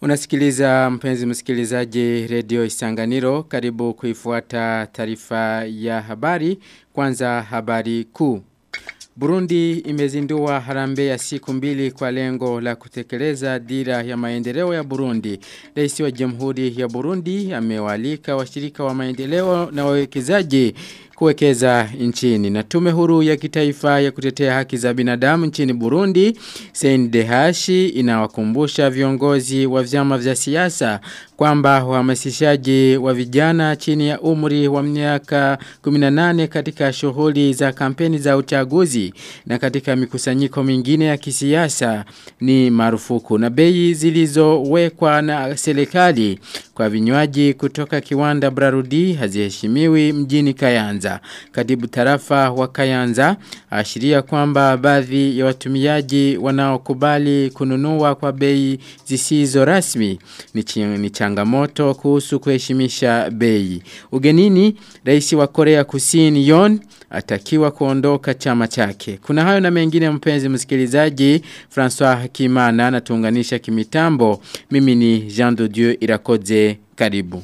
Unasikiliza mpenzi msikilizaji redio Isanganiro karibu kuifuata taarifa ya habari kwanza habari kuu. Burundi imezindua harambe ya siku mbili kwa lengo la kutekeleza dira ya maendeleo ya Burundi. Rais wa Jamhuri ya Burundi amewalika washirika wa maendeleo na wawekezaji kuwekeza nchini. Na tume huru ya kitaifa ya kutetea haki za binadamu nchini Burundi, Sendehashi inawakumbusha viongozi wa vyama vya siasa kwamba uhamasishaji wa vijana chini ya umri wa miaka 18 katika shughuli za kampeni za uchaguzi na katika mikusanyiko mingine ya kisiasa ni marufuku na bei zilizowekwa na serikali kwa vinywaji kutoka kiwanda Brarudi haziheshimiwi mjini Kayanza. Katibu tarafa wa Kayanza ashiria kwamba baadhi ya watumiaji wanaokubali kununua kwa bei zisizo rasmi ni, ni changamoto kuhusu kuheshimisha bei. Ugenini, rais wa Korea Kusini Yon atakiwa kuondoka chama chake. Kuna hayo na mengine mpenzi msikilizaji, François Hakimana anatuunganisha kimitambo. Mimi ni Jean de Dieu Irakoze. Karibu.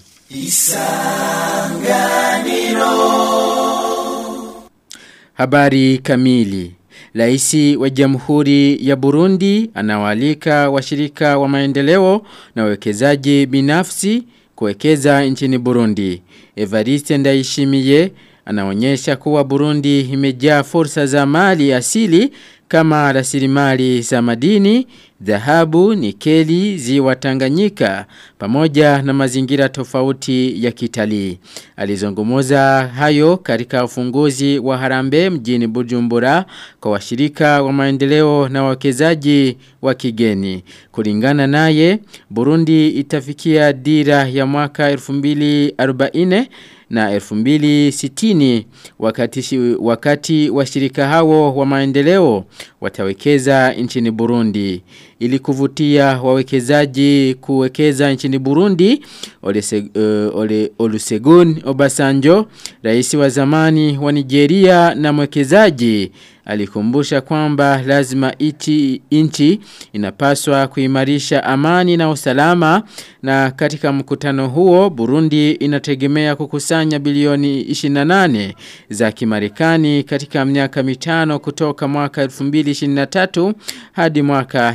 Isanganiro. Habari kamili. Raisi wa Jamhuri ya Burundi anawalika washirika wa maendeleo na wawekezaji binafsi kuwekeza nchini Burundi. Evariste Ndayishimiye anaonyesha kuwa Burundi imejaa fursa za mali asili kama rasilimali za madini, dhahabu, nikeli, ziwa Tanganyika pamoja na mazingira tofauti ya kitalii. Alizungumza hayo katika ufunguzi wa Harambe mjini Bujumbura kwa washirika wa maendeleo na wawekezaji wa kigeni. Kulingana naye, Burundi itafikia dira ya mwaka 2040 na 2060 wakati, wakati washirika hao wa maendeleo watawekeza nchini Burundi. Ili kuvutia wawekezaji kuwekeza nchini Burundi, Olese, uh, Ole, Olusegun Obasanjo, rais wa zamani wa Nigeria na mwekezaji alikumbusha kwamba lazima iti inchi inapaswa kuimarisha amani na usalama na katika mkutano huo Burundi inategemea kukusanya bilioni 28 za kimarekani katika miaka mitano kutoka mwaka 2023 hadi mwaka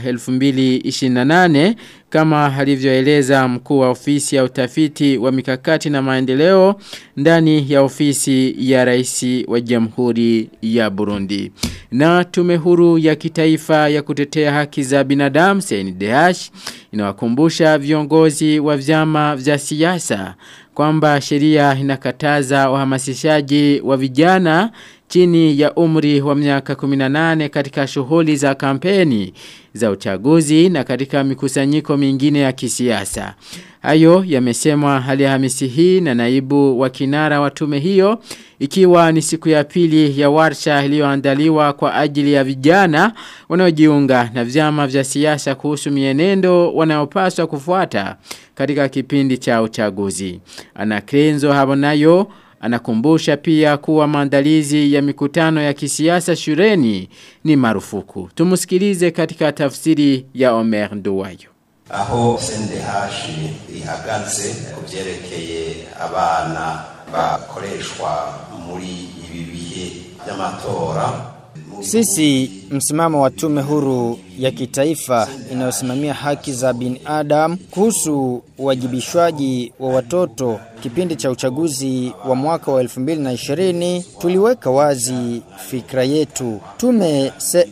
2028 kama alivyoeleza mkuu wa ofisi ya utafiti wa mikakati na maendeleo ndani ya ofisi ya rais wa Jamhuri ya Burundi. Na tume huru ya kitaifa ya kutetea haki za binadamu CNDH inawakumbusha viongozi wa vyama vya siasa kwamba sheria inakataza uhamasishaji wa vijana chini ya umri wa miaka 18 katika shughuli za kampeni za uchaguzi na katika mikusanyiko mingine ya kisiasa. Hayo yamesemwa Alhamisi hii na naibu wa kinara wa tume hiyo ikiwa ni siku ya pili ya warsha iliyoandaliwa kwa ajili ya vijana wanaojiunga na vyama vya siasa kuhusu mienendo wanayopaswa kufuata katika kipindi cha uchaguzi. Ana Krenzo Habonayo Anakumbusha pia kuwa maandalizi ya mikutano ya kisiasa shuleni ni marufuku. Tumusikilize katika tafsiri ya Omer Nduwayo. Aho SNDH ihagaze kuvyerekeye abana bakoreshwa muri ibi bihe by'amatora sisi msimamo wa tume huru ya kitaifa inayosimamia haki za binadamu kuhusu uwajibishwaji wa watoto kipindi cha uchaguzi wa mwaka wa 2020 tuliweka wazi fikra yetu. Tume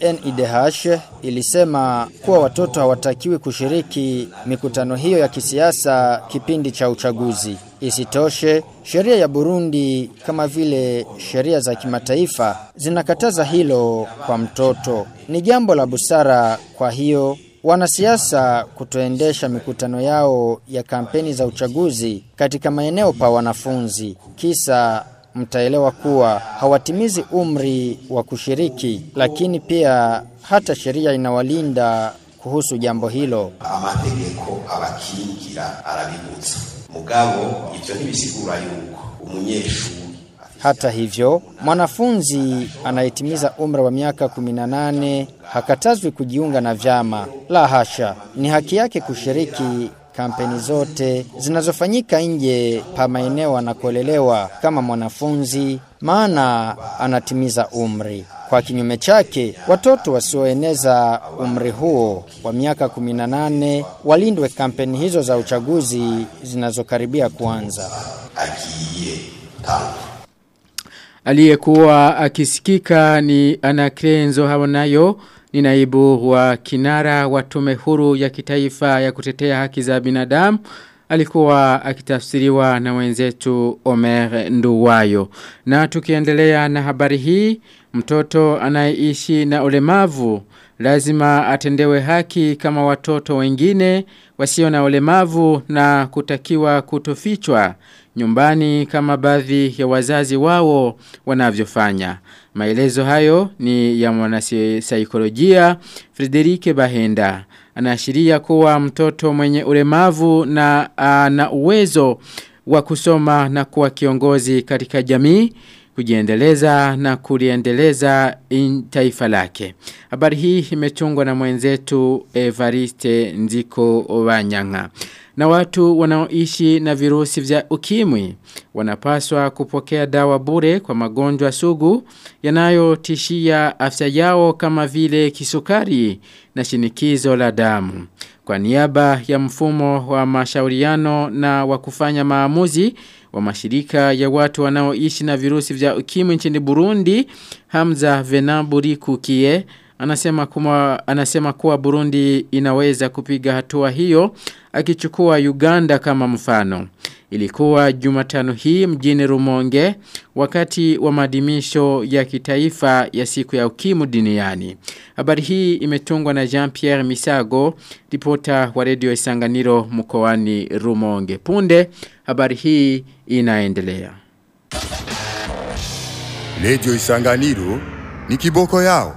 CNIDH ilisema kuwa watoto hawatakiwi kushiriki mikutano hiyo ya kisiasa kipindi cha uchaguzi. Isitoshe, sheria ya Burundi kama vile sheria za kimataifa zinakataza hilo kwa mtoto. Ni jambo la busara kwa hiyo wanasiasa kutoendesha mikutano yao ya kampeni za uchaguzi katika maeneo pa wanafunzi. Kisa mtaelewa kuwa hawatimizi umri wa kushiriki, lakini pia hata sheria inawalinda kuhusu jambo hilo. amategeko abakingira arabibutsa mugabo ivyo ntibisigura yuko umunyeshuri Hata hivyo, mwanafunzi anayetimiza umri wa miaka 18 hakatazwi kujiunga na vyama. La hasha, ni haki yake kushiriki kampeni zote zinazofanyika nje pa maeneo anakolelewa kama mwanafunzi, maana anatimiza umri. Kwa kinyume chake, watoto wasioeneza umri huo wa miaka 18 walindwe kampeni hizo za uchaguzi zinazokaribia kuanza. agiye gutangura Aliyekuwa akisikika ni Anakrenzo Habonayo ni naibu wa kinara wa tume huru ya kitaifa ya kutetea haki za binadamu alikuwa akitafsiriwa na wenzetu Omer Nduwayo. Na tukiendelea na habari hii, mtoto anayeishi na ulemavu lazima atendewe haki kama watoto wengine wasio na ulemavu na kutakiwa kutofichwa nyumbani kama baadhi ya wazazi wao wanavyofanya. Maelezo hayo ni ya mwanasaikolojia Frederike Bahenda. Anaashiria kuwa mtoto mwenye ulemavu na ana uwezo wa kusoma na kuwa kiongozi katika jamii kujiendeleza na kuliendeleza in taifa lake. Habari hii imetungwa na mwenzetu Evariste Nziko Wanyanga. Na watu wanaoishi na virusi vya ukimwi wanapaswa kupokea dawa bure kwa magonjwa sugu yanayotishia afya yao kama vile kisukari na shinikizo la damu. Kwa niaba ya mfumo wa mashauriano na wa kufanya maamuzi wa mashirika ya watu wanaoishi na virusi vya ukimwi nchini Burundi, Hamza Venaburi Kukie anasema kuma, anasema kuwa Burundi inaweza kupiga hatua hiyo akichukua Uganda kama mfano. Ilikuwa Jumatano hii mjini Rumonge wakati wa maadhimisho ya kitaifa ya siku ya ukimwi duniani. Habari hii imetungwa na Jean-Pierre Misago, ripota wa redio Isanganiro mkoani Rumonge. Punde habari hii inaendelea. Redio Isanganiro ni kiboko yao.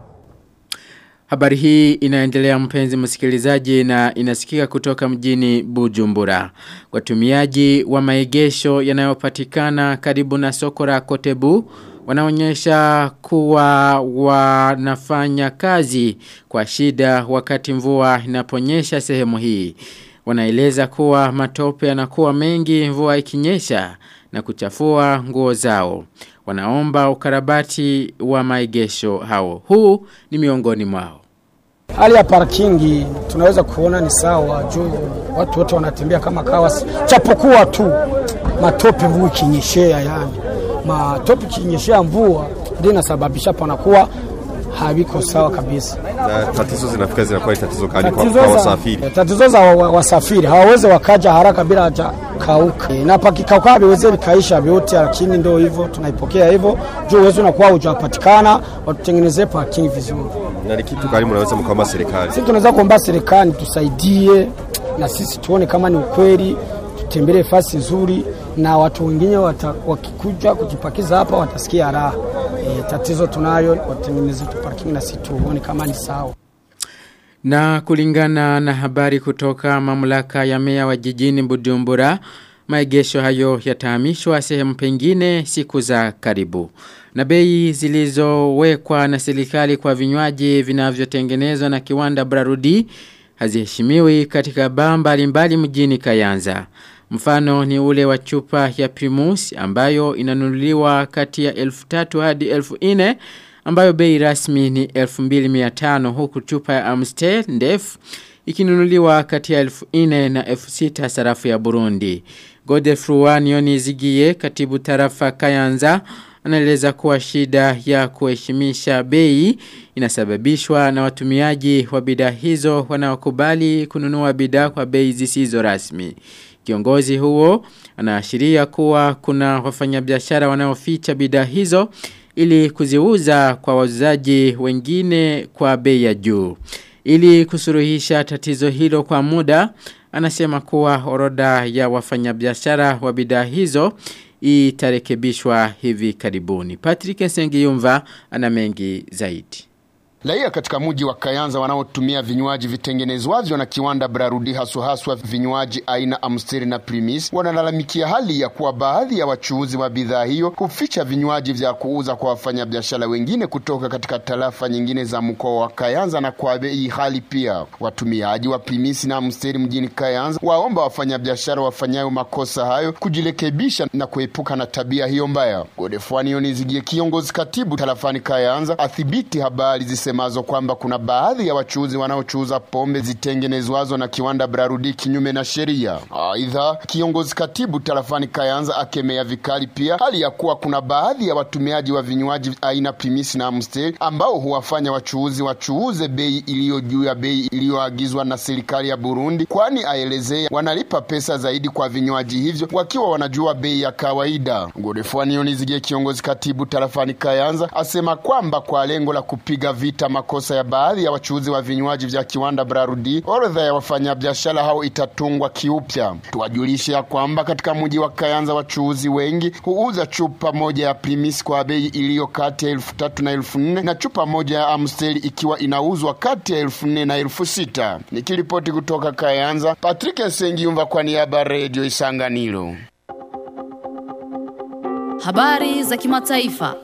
Habari hii inaendelea mpenzi msikilizaji na inasikika kutoka mjini Bujumbura. Watumiaji wa maegesho yanayopatikana karibu na soko la Kotebu wanaonyesha kuwa wanafanya kazi kwa shida wakati mvua inaponyesha sehemu hii. Wanaeleza kuwa matope yanakuwa mengi mvua ikinyesha na kuchafua nguo zao. Wanaomba ukarabati wa maegesho hao. Huu ni miongoni mwao. Hali ya parkingi tunaweza kuona ni sawa juu watu wote wanatembea kama kawa, chapokuwa tu matope mvua ikinyeshea, yani matope ikinyeshea mvua ndio inasababisha panakuwa haviko sawa kabisa. Na tatizo zinafika zinakuwa ni tatizo gani kwa, Tatizo kwa za- wasafiri? Tatizo za wa- wa- wasafiri hawawezi wakaja haraka bila haja kauka, E, na pakikauka haviwezi vikaisha vyote, lakini ndio hivyo, tunaipokea hivyo juu uwezo unakuwa hujapatikana, watutengenezee parking vizuri. Na ni kitu gani mnaweza mkaomba serikali? Sisi tunaweza kuomba serikali tusaidie na sisi tuone kama ni ukweli, tutembelee fasi nzuri na watu wengine wata, wakikuja kujipakiza hapa watasikia raha. E, tatizo tunayo, watengeneze tu parking na sisi tuone kama ni sawa. Na kulingana na habari kutoka mamlaka ya meya wa jijini Bujumbura, maegesho hayo yatahamishwa sehemu pengine siku za karibu. Na bei zilizowekwa na serikali kwa vinywaji vinavyotengenezwa na kiwanda Brarudi haziheshimiwi katika baa mbalimbali mjini Kayanza. Mfano ni ule wa chupa ya Primus ambayo inanunuliwa kati ya 1300 hadi 1400 ambayo bei rasmi ni 2500 huku chupa ya Amstel ndefu ikinunuliwa kati ya 1400 na 6000 sarafu ya Burundi. Godefroy Nionizigie katibu tarafa Kayanza anaeleza kuwa shida ya kuheshimisha bei inasababishwa na watumiaji wa bidhaa hizo wanaokubali kununua bidhaa kwa bei zisizo rasmi. Kiongozi huo anaashiria kuwa kuna wafanyabiashara wanaoficha bidhaa hizo ili kuziuza kwa wauzaji wengine kwa bei ya juu. Ili kusuruhisha tatizo hilo kwa muda, anasema kuwa orodha ya wafanyabiashara wa bidhaa hizo itarekebishwa hivi karibuni. Patrick Sengiyumva ana mengi zaidi. Raia katika mji wa Kayanza wanaotumia vinywaji vitengenezwavyo na kiwanda Brarudi haswa haswa vinywaji aina Amstel na Primus wanalalamikia hali ya kuwa baadhi ya wachuuzi wa bidhaa hiyo huficha vinywaji vya kuuza kwa wafanyabiashara wengine kutoka katika tarafa nyingine za mkoa wa Kayanza na kwa bei hali pia. Watumiaji wa Primus na Amstel mjini Kayanza waomba wafanyabiashara wafanyayo makosa hayo kujirekebisha na kuepuka na tabia hiyo mbaya. Godefwani Yonizigie, kiongozi katibu tarafani Kayanza, athibiti habari zisemazo kwamba kuna baadhi ya wachuuzi wanaochuuza pombe zitengenezwazo na kiwanda Brarudi kinyume na sheria. Aidha, kiongozi katibu tarafani Kayanza akemea vikali pia hali ya kuwa kuna baadhi ya watumiaji wa vinywaji aina Primus na Amstel ambao huwafanya wachuuzi wachuuze bei iliyo juu ya bei iliyoagizwa na serikali ya Burundi, kwani aelezea wanalipa pesa zaidi kwa vinywaji hivyo wakiwa wanajua bei ya kawaida. Godefwani Yonizigie, kiongozi katibu tarafani Kayanza, asema kwamba kwa lengo la kupiga vita makosa ya baadhi ya wachuuzi wa vinywaji vya kiwanda Brarudi, orodha ya wafanyabiashara hao itatungwa kiupya. Tuwajulishe ya kwamba katika mji wa Kayanza wachuuzi wengi huuza chupa moja ya Primus kwa bei iliyo kati ya elfu tatu na elfu nne na chupa moja ya Amstel ikiwa inauzwa kati ya elfu nne na elfu sita. Nikiripoti kutoka Kayanza, Patrick Sengiumva kwa niaba ya Radio Isanganiro. Habari za kimataifa.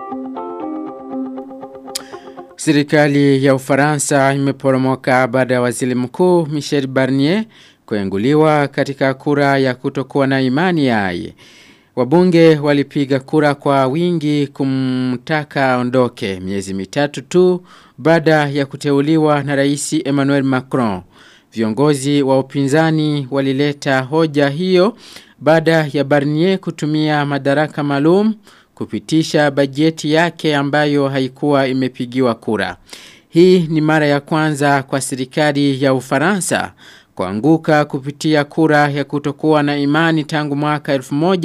Serikali ya Ufaransa imeporomoka baada ya waziri mkuu Michel Barnier kuenguliwa katika kura ya kutokuwa na imani yaye. Wabunge walipiga kura kwa wingi kumtaka ondoke miezi mitatu tu baada ya kuteuliwa na rais Emmanuel Macron. Viongozi wa upinzani walileta hoja hiyo baada ya Barnier kutumia madaraka maalum kupitisha bajeti yake ambayo haikuwa imepigiwa kura. Hii ni mara ya kwanza kwa serikali ya Ufaransa kuanguka kupitia kura ya kutokuwa na imani tangu mwaka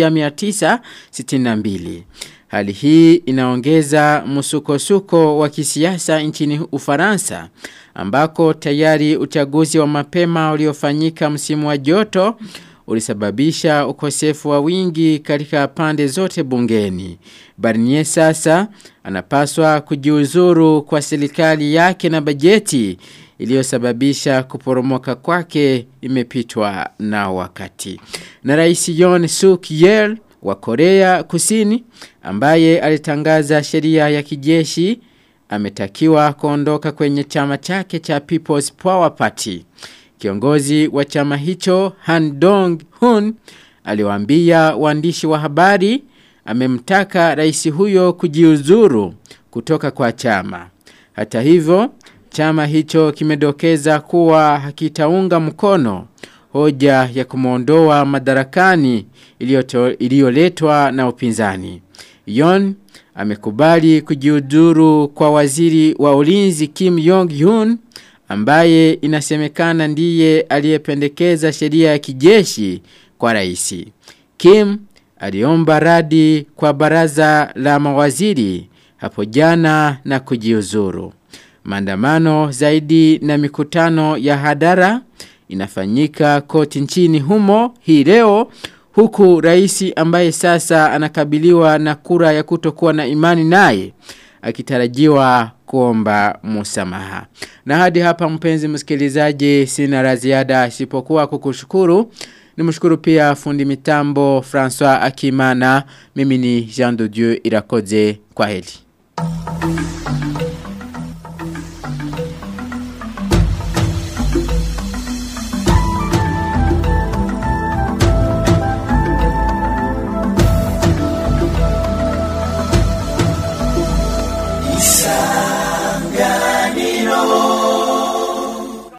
1962. Hali hii inaongeza msukosuko wa kisiasa nchini Ufaransa ambako tayari uchaguzi wa mapema uliofanyika msimu wa joto ulisababisha ukosefu wa wingi katika pande zote bungeni. Barnier sasa anapaswa kujiuzuru kwa serikali yake na bajeti iliyosababisha kuporomoka kwake imepitwa na wakati. Na rais Yoon Suk Yeol wa Korea Kusini ambaye alitangaza sheria ya kijeshi ametakiwa kuondoka kwenye chama chake cha People's Power Party. Kiongozi wa chama hicho Han Dong-hun aliwaambia waandishi wa habari amemtaka rais huyo kujiuzuru kutoka kwa chama. Hata hivyo, chama hicho kimedokeza kuwa hakitaunga mkono hoja ya kumwondoa madarakani iliyoletwa na upinzani. Yon amekubali kujiuzuru kwa waziri wa ulinzi Kim Jong-un ambaye inasemekana ndiye aliyependekeza sheria ya kijeshi kwa rais. Kim aliomba radi kwa baraza la mawaziri hapo jana na kujiuzuru. Maandamano zaidi na mikutano ya hadara inafanyika koti nchini humo hii leo huku rais ambaye sasa anakabiliwa na kura ya kutokuwa na imani naye akitarajiwa kuomba musamaha. Na hadi hapa mpenzi msikilizaji sina la ziada isipokuwa kukushukuru. Nimshukuru pia fundi mitambo François Akimana. Mimi ni Jean de Dieu Irakoze kwa heli.